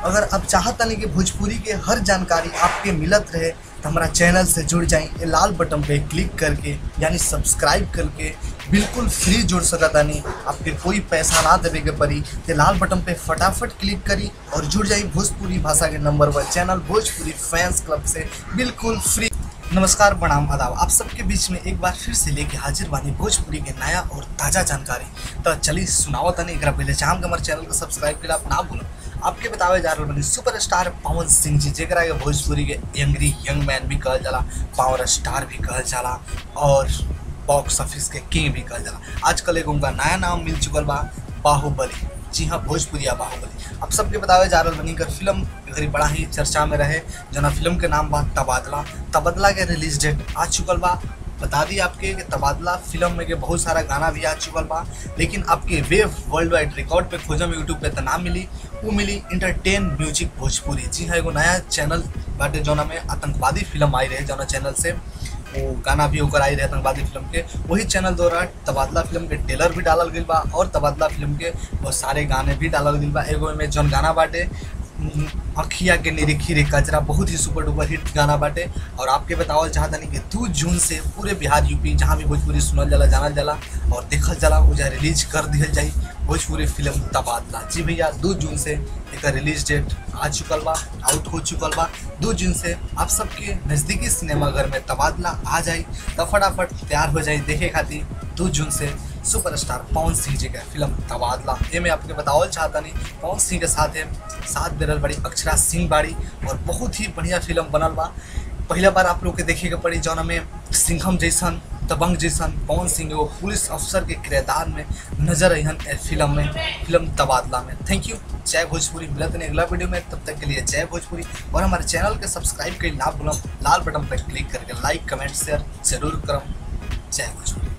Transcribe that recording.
अगर आप चाहतनी कि भोजपुरी के हर जानकारी आपके मिलत रहे तो हमारा चैनल से जुड़ जाएं ये लाल बटन पे क्लिक करके यानी सब्सक्राइब करके बिल्कुल फ्री जुड़ सकतानी आपके कोई पैसा ना देवे के पड़ी तो लाल बटन पे फटाफट क्लिक करी और जुड़ जाई भोजपुरी भाषा के number one channel Bhojpuri fans club से बिल्कुल फ्री नमस्कार प्रणाम आदाब आप सबके बीच में एक बार फिर से लेके हाजिर बानी भोजपुरी के नया और ताज़ा जानकारी तो चलिए सुनाओ तनी एक पहले चाहम के हमारे चैनल को सब्सक्राइब कर आप ना भूलो आपके बतावे जा रहा बनी सुपर स्टार पवन सिंह जी जेकरा के भोजपुरी के यंगरी यंग मैन भी कहल जाला पावर स्टार भी कहल जाला और बॉक्स ऑफिस के किंग भी कहल जाला आजकल एगो उनका नया नाम मिल चुकल बा बाहुबली जी हाँ भोजपुरिया बाहुबली अब सबके बतावे जा रहा बनी कर फिल्म घड़ी बड़ा ही चर्चा में रहे जना फिल्म के नाम बा तबादला तबादला के रिलीज डेट आ चुकल बा बता दी आपके कि तबादला फिल्म में के बहुत सारा गाना भी आ चुकल बा लेकिन आपके वेव वर्ल्ड वाइड रिकॉर्ड पे खोजम यूट्यूब पे तो ना मिली वो मिली इंटरटेन म्यूजिक भोजपुरी जी हाँ एगो नया चैनल बाटे जौना में आतंकवादी फिल्म आई रहे जौना चैनल से वो गाना भी होकर आई रहे आतंकवादी फिल्म के वही चैनल द्वारा तबादला फिल्म के ट्रेलर भी डालल गई बा और तबादला फिल्म के बहुत सारे गाने भी डालल गई बा एगो में जौन गाना बाटे उम, अखिया के निरीखी रे कजरा बहुत ही सुपर डुपर हिट गाना बाटे और आपके बतावल चाहतनी कि दू जून से पूरे बिहार यूपी जहाँ भी भोजपुरी सुनल जाला जानल जाला और देखल जाला उजा रिलीज कर दिहल जाई भोजपुरी फिल्म तबादला जी भैया दो जून से एक रिलीज डेट आ चुकल बा आउट हो चुकल बा दो जून से आप सबके नज़दीकी सिनेमाघर में तबादला आ जाई तो फटाफट तैयार हो जाई देखे खातिर दो जून से सुपरस्टार पवन सिंह जी के फिल्म तबादला ये मैं आपके बतावल चाहता नहीं पवन सिंह के साथ है साथ बेरल बड़ी अक्षरा सिंह बाड़ी और बहुत ही बढ़िया फिल्म बनल बा पहला बार आप लोग के देखे के पड़ी जौन में सिंघम जैसन दबंग जैसन पवन सिंह एगो पुलिस अफसर के किरदार में नजर अहन ए फिल्म में फिल्म तबादला में थैंक यू जय भोजपुरी मिलत नहीं अगला वीडियो में तब तक के लिए जय भोजपुरी और हमारे चैनल के सब्सक्राइब के ना भूलम लाल बटन पर क्लिक करके लाइक कमेंट शेयर जरूर करम जय भोजपुरी